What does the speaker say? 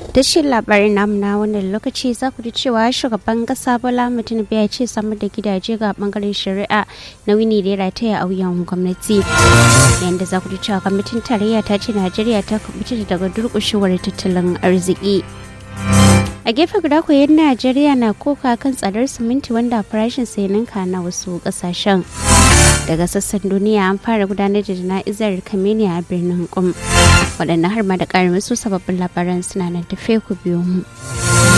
tashin labarin namu na wannan lokaci za ku ji cewa shugaban kasa bola mutum ya ce samar da gidaje ga bangaren shari'a na wini da ya rataya a wuyan gwamnati yadda za ku ji cewa kwamitin tarayya ta ce najeriya ta kubuta daga durkushewar tattalin arziki a gefe guda koyon najeriya na koka kan tsadar siminti wanda farashin sai ninka na wasu kasashen daga sassan duniya an fara gudanar da jana'izar kameni a birnin kum waɗannan har ma da ƙarin wasu sababbin labaran suna nan tafe ku biyo mu